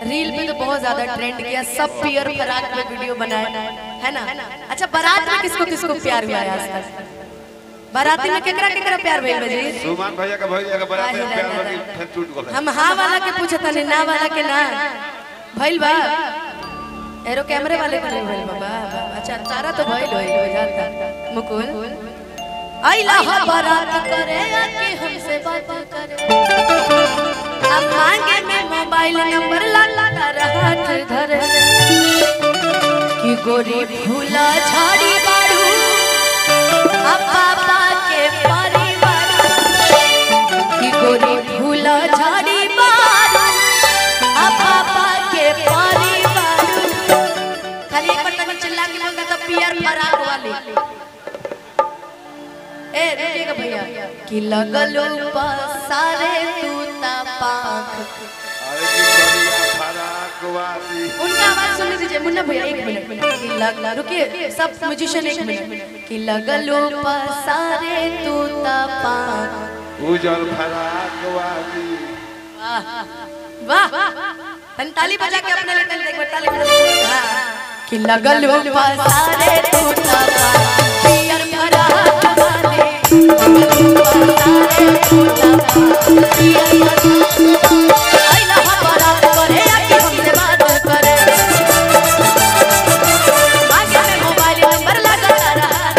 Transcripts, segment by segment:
Reel पे तो बहुत ज्यादा ट्रेंड किया सब पियर फराक में वीडियो बनाए है ना अच्छा बारात में किसको किसको प्यार हुआ है आज तक बाराती में केकरा केकरा प्यार भइल बा जी सुमन भैया का भैया का बरात में प्यार बाकी फिर टूट गल हम हाँ वाला के पूछता नहीं ना वाला के ना भइल बा एरो कैमरे वाले के नहीं भइल बा बा, बा, अच्छा तारा तो भइल होई हो जाता मुकुल आइला हा बारात करे आके हमसे बात करे अब मांगे में मोबाइल नंबर ला ला तारा हाथ धरे कि गोरी भूला झाड़ी बाड़ू अब पापा के परिवार कि गोरी भूला झाड़ी बारू आ पापा के परिवार खाली एक बार तनी चिल्ला के बोल तो पियर फराक वाली ए रुकिएगा भैया कि लगलो पसारे तू ता पाख अरे की बढ़िया फराक वाली उनका आवाज सुन दीजिए मुन्ना भैया एक मिनट कि लग रुकिए सब म्यूजिशियन एक मिनट कि लगलो पसारे तू ता पाख उजल फराक वाली वाह तन ताली बजा के अपने लिए तन एक बार ताली बजा के हाँ। कि लगल हो पसारे टूटा पियर भरा वाले लगल हो पसारे टूटा पियर भरा आइला हा बारात करे आके हमसे बात करे मांगे में मोबाइल नंबर लगा रहा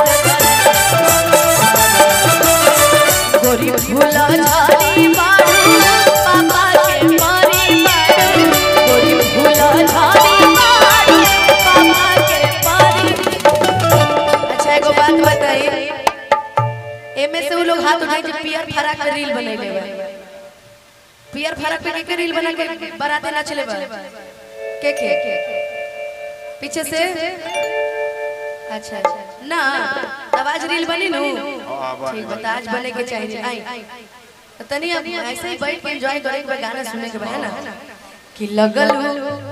गोरी भूला झाड़ी बारू पापा के मारी बारू गोरी भूला झाड़ी बारू पापा के मारी अच्छा एगो बात बताइए एमे से वो लोग हाथ उठाए जो पियर फराक पे रील बनैले बा पियर फराक पे के रील बना के बाराते ना चले बा के के पीछे से अच्छा अच्छा ना तब आज रील बनी नु हाँ, बनी, ठीक बता आज बने के चाहिए आई तो तनी अब ऐसे ही बैठ के एंजॉय करे के बा, गाना सुने के बा, है ना कि लगल हो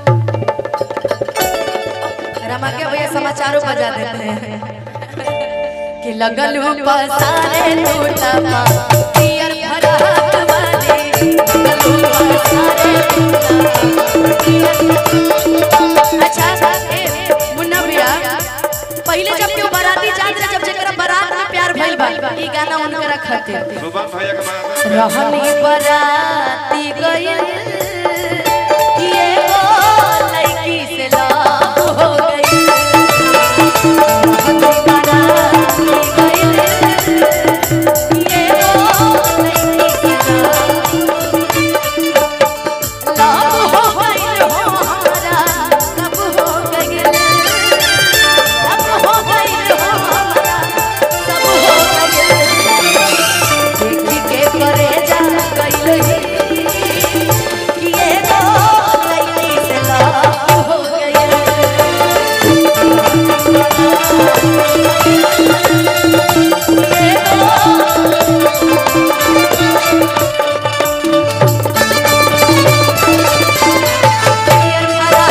रमा के भैया समाचारों बजा देते हैं कि लगल हो पसारे टूटा पा पियर भरा वाले लगल हो पसारे टूटा पियर अच्छा ए मुन्ना भैया पहले जब केहू बाराती जात रहे जब जेकरा बारात में प्यार भइल बा ई गाना उनकरा खातिर सुमन भैया का बरात में रहनी बराती गइल ये वो लड़की से लव हो गई रहनी बराती गइल ये वो लड़की से लव लव हो गइल हो हमारा कब हो गइल कब हो गइल हो हमारा कब हो गइल देखी के करे जा गइल कि ये तो लड़की से लव हो गइल ये तो पियर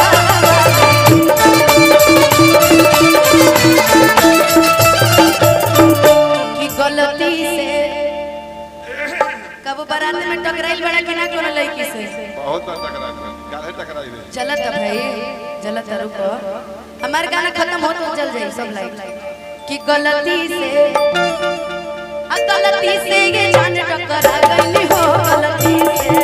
फराक कि गलती से कब बारात में टकराइल बड़ा कि ना कोनो लड़की से बहुत बार टकराई है काहे टकराई है चलत है भाई चलत है रुको हमार गाना खत्म हो तो चल जाई सब लाइक कि गलती से आ गलती से ये जान टकरा गई हो गलती से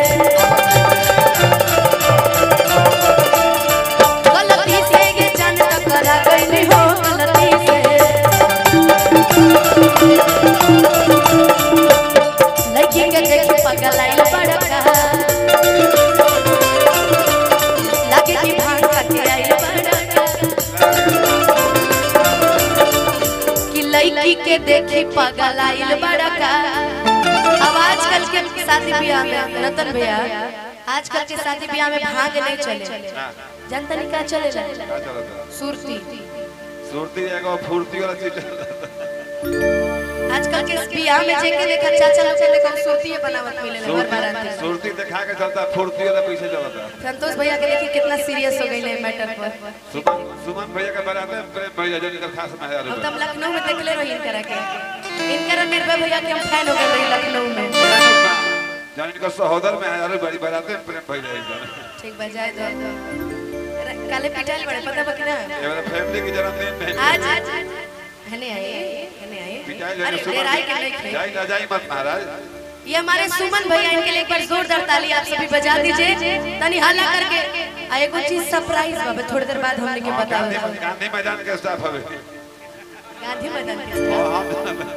गलती से ये जान टकरा गई हो गलती से लड़की के देख पगल आइल बड़का लागे कि भांग खाके आइल बड़का कि लड़की के देखी पगल आइल बड़का अब आजकल के शादी ब्याह में रतन भैया आजकल के शादी ब्याह में भांग नहीं चले ना जनता नहीं का चलेला का चलता सुरती सुरती एगो फुर्ती वाला चीज आजकल के ब्याह में जेके देखा चाचा लोग के देखा सुरती बनावत मिले हर बारात सुरती सुरती दिखा के चलता फुर्ती वाला पीछे चलता संतोष भैया के देखी कितना सीरियस हो गई मैटर पर सुमन सुमन भैया का बरात में प्रेम भैया जो निकल खास में है हम तब लखनऊ में देखले रही इनकरा के इनकरा निर्भय भैया के हम फैन हो गए रही लखनऊ में जान इनका सहोदर में है अरे बड़ी बरात में प्रेम भैया है ठीक बजाए दो काले पिटाइल बड़े पता बा कि ना ये वाला फैमिली की जन्मदिन में आज हने आए हने आए पिटाई अरे लेने डेराई के नहीं खे जाई ना जाई मत महाराज ये हमारे सुमन भैया इनके लिए एक बार जोरदार ताली आप सभी बजा दीजिए तनी हल्ला करके आ एगो चीज सरप्राइज बाबे थोड़ी देर बाद हमने के गांधी बतावे गांधी मैदान के स्टाफ हवे गांधी मैदान के स्टाफ हाँ, हाँ,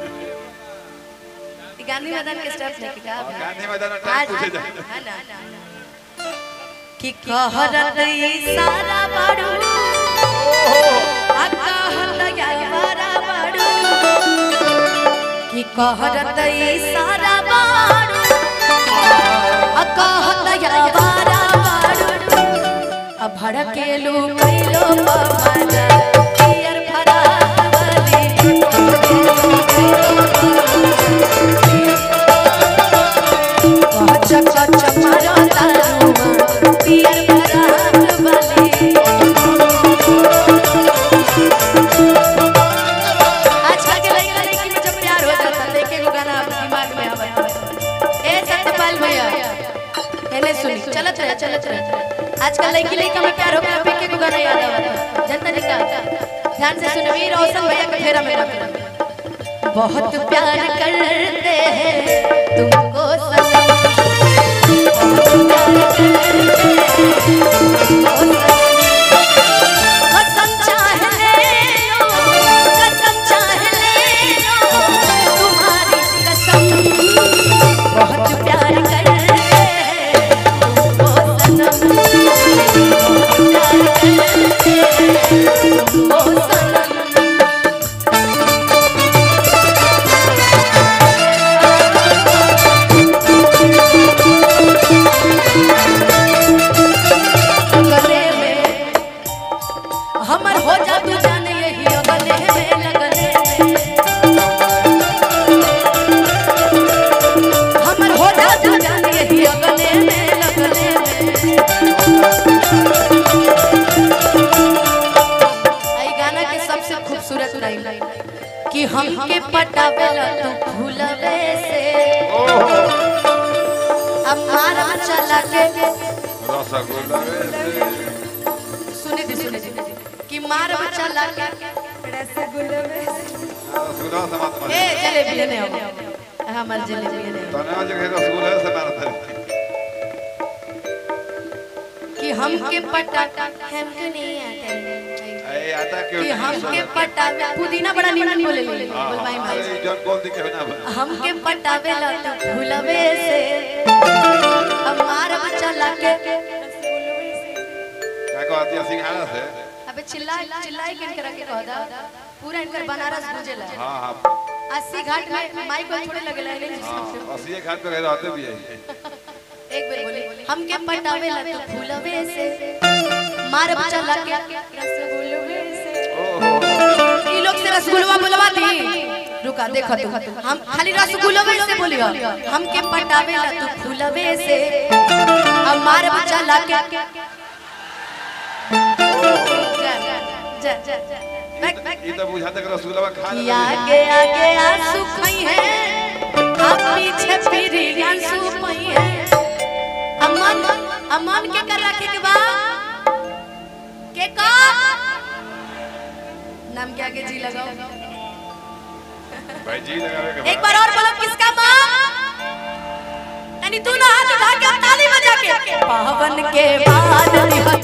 ई गांधी मैदान के स्टाफ नहीं का गांधी मैदान में आज टाइम पूछे जाए है ना कि कहरत ई सारा बाड़ू आ कहत यारा बाड़ू कि कहरत ई सारा बाड़ू आ कहत यारा बाड़ू आ भड़केलू कैलो पवाना पियर फरावली कच कच मारो तारुमा पियर फरावली आजकल के लड़का लड़की में जब प्यार हो जाता है देखे को गाना आपके दिमाग में आवता है ए सत्यपाल भैया एने सुनी चलत रहे चलत रहे आजकल लड़की लड़का में प्यार हो गया देखे को गाना याद आवता जनता ने कहा ध्यान से सुनो वीर रोशन भैया के फेरा में रखना बहुत प्यार करते हैं तुमको सनम बहुत प्यार करते हैं तुमको सनम कसम चाहे ले लो कसम चाहे ले लो तुम्हारी कसम बहुत प्यार करते हैं तुमको सनम बहुत प्यार करते हैं तुमको सनम गले में हमर हो जा तू जाने यही गले में लगले में हमर हो जा तू जाने यही गले में लगले में आई गाना के सबसे खूबसूरत लाइन कि हमके पटावेला तू भूलवे से अब मारा चला के रसगुल्ला रे सुने दी सुने दी कि मार बच्चा लाके रसगुल्ला में रसगुल्ला से मत ए मार जलेबी लेने आओ हमार जलेबी लेने आओ तने आज के रसगुल्ला से मारत है कि हमके पटा हमके नहीं आता है। ए आता क्यों कि नहीं हमके पटावे पुदीना बड़ा निमन बोले ले बोल भाई भाई अरे जन बोल दी के ना बा। हमके पटावे ला तो भूलवे से अब मार बच्चा लाके क्या कहती है सिंघाड़ा से अबे चिल्ला चिल्लाई के इनकर के कह दा पूरा इनकर बनारस गुजेला हाँ हाँ अस्सी घाट में माइक को थोड़े लगेला है हाँ अस्सी एक हाथ पे गए रहते भी है एक बार बोली हमके पटावे ला तो फूलवे से मार बच्चा लाके रसगुल्लवे से ओहो ई लोग से रसगुल्ला बुलवा दी रुका देखो तू हम खाली रसगुल्लवे से बोलियो हमके पटावे ला तो फूलवे से अब मार बच्चा लाके जा जा जा जा बैक बैक ये तो बुझाता कि रसगुल्ला खा कि ले आगे आगे आंसू खई है आप पीछे फिर आंसू पई है अमन अमन के कर रखे के बा के का नाम के आगे जी लगाओ भाई जी लगावे के एक बार और बोलो किसका मां यानी तू ना हाथ उठा के ताली बजा के पावन के बाद